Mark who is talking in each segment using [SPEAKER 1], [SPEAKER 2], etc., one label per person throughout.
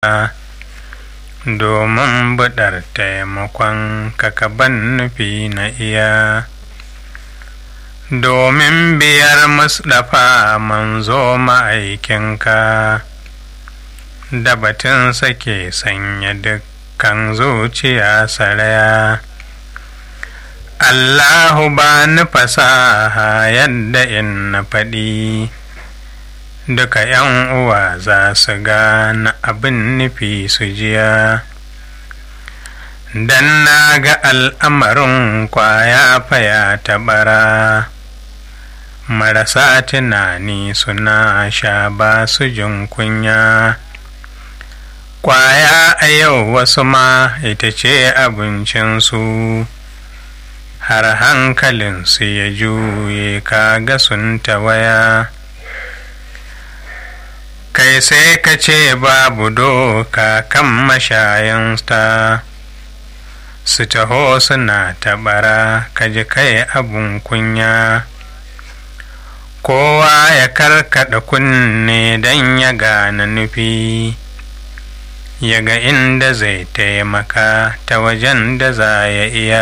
[SPEAKER 1] domin buɗar taimakon kakaban nufi na iya domin biyar musdafa manzo ma'aikinka da batun sake sanya dukkan zuciya saraya Allahu ba ni fasaha yadda in na faɗi duka ‘yan uwa za su gane abin nufi su jiya dan na ga al'amarin kwaya faya ta bara marasa tunani suna sha ba su jin kunya kwaya a yau wasu ma ita ce abincinsu har hankalinsu ya juye kaga sun tawaya kai sai ka ce babu doka kan mashayanta su taho suna tabara ka ji kai abun kunya kowa ya karkada kunne don ya gane nufi ya ga inda zai taimaka ta wajen da za ya iya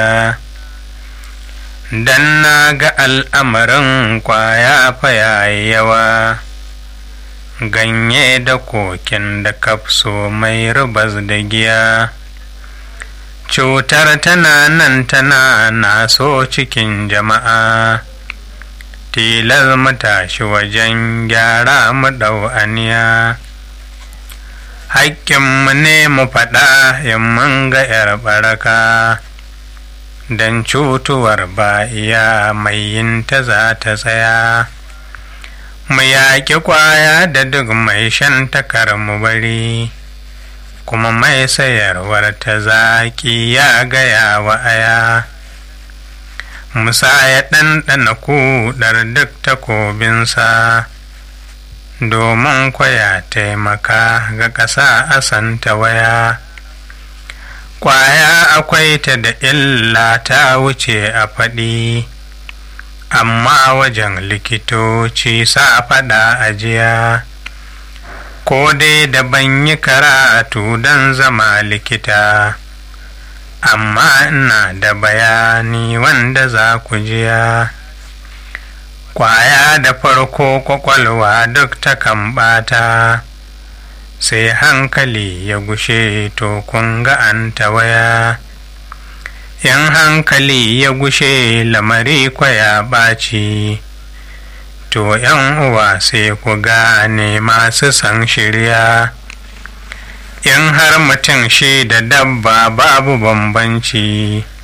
[SPEAKER 1] dan na ga al'amarin kwaya fa yayi yawa ganye da kokin da kafso mai rubas da giya cutar tana nan tana naso cikin jama'a tilar mu tashi wajen gyara mu ɗau aniya haƙƙinmu ne mu faɗa in mun ga 'yar baraka don cutuwar ba iya mai yin ta za ta tsaya mu yaƙi ƙwaya da duk mai shan takar mu bari kuma mai sayarwar ta zaƙi ya gaya wa aya musa ya ɗanɗana kuɗar duk takobinsa domin kwaya taimaka ga ƙasa a santa waya ƙwaya akwai ta da illa ta wuce a faɗi amma wajen likitoci sa faɗa ajiya ko dai da ban yi karatu don zama likita amma ina da bayani wanda za ku jiya kwaya da farko kwakwalwa duk ta kan ɓata sai hankali ya gushe to kun ga an tawaya in hankali ya gushe lamari kwaya ɓaci to yan uwa sai ku gane masu san shirya in har mutum shi da dabba babu bambanci